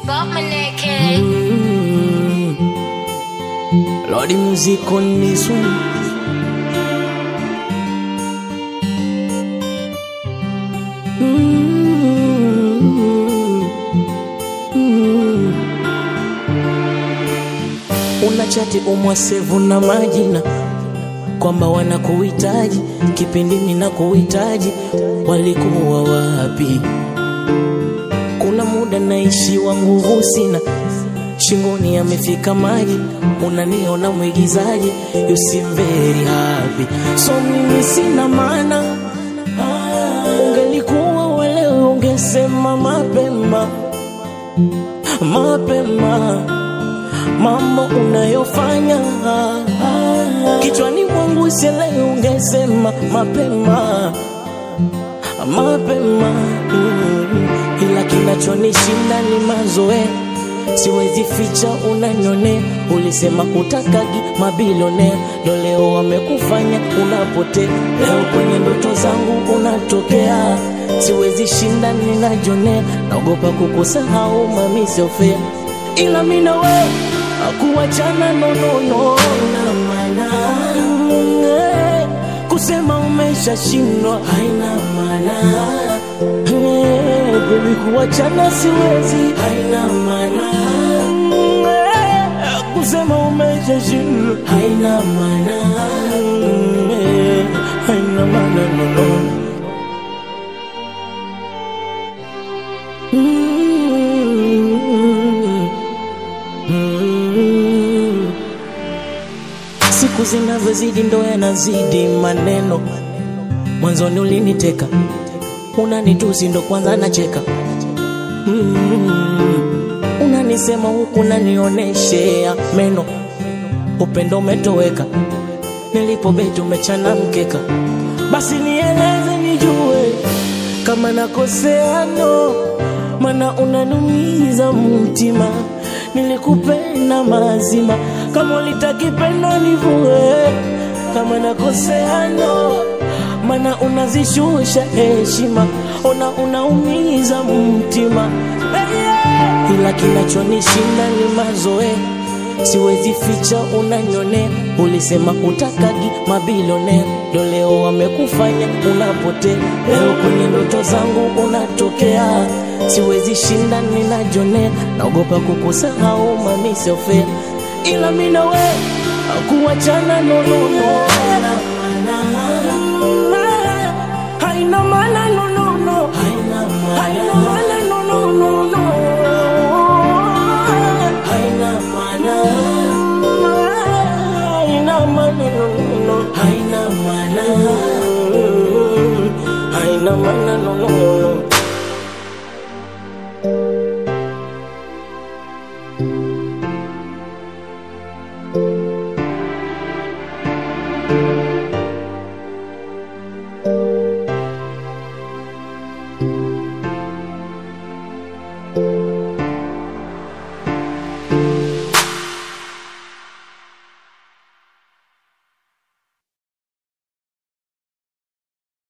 Bob Maneke. Mm. Lordy music on this one. Mm. Mm. Una chati umwasevu na majina kwamba wanakuhitaji kipindi mina kuhitaji, walikuwa wapi? Kuna muda naishiwa nguvu sina, shingoni amefika maji, unaniona mwigizaji, you seem very happy, so mimi sina maana. Ungelikuwa welewe, ungesema mapema mapema mambo unayofanya kichwani mwangu sielewi, ungesema mapema mapema mm. Ila kinachonishinda ni mazoea, siwezi ficha, unanyonea. Ulisema utakagi mabilionea, ndo leo wamekufanya unapotea. Leo kwenye ndoto zangu unatokea, siwezi shinda, ninajonea. Naogopa kukusahau mami, sio fair, ila mimi na wewe akuachana nonono na maana Eh, kusema umeshashindwa haina maana Eh, baby kuachana siwezi haina maana Eh, kusema umeshashindwa haina maana Eh, haina maana nono Mm. Mm. Siku zinavyozidi ndo yanazidi maneno. Mwanzoni uliniteka, unanitusi ndo kwanza nacheka. Mm. Unanisema huku unanioneshea meno, upendo umetoweka, nilipobeti umechana mkeka. Basi nieleze nijue kama nakosea no, mana unanumiza mtima. Nilikupenda mazima, kama ulitakipenda nivue. Kama nakosea no, mana unazishusha heshima, ona unaumiza mtima ila kinachonishinda ni mazoea, siwezi ficha, unanyonea. Ulisema utakagi mabilionea, ndo leo wamekufanya unapotea. Leo kwenye ndoto zangu unatokea, siwezi shinda, ninajonea. Naogopa kukusahau mami, sio fair, ila mimi na wewe kuachana nonono haina maana nonono, haina maana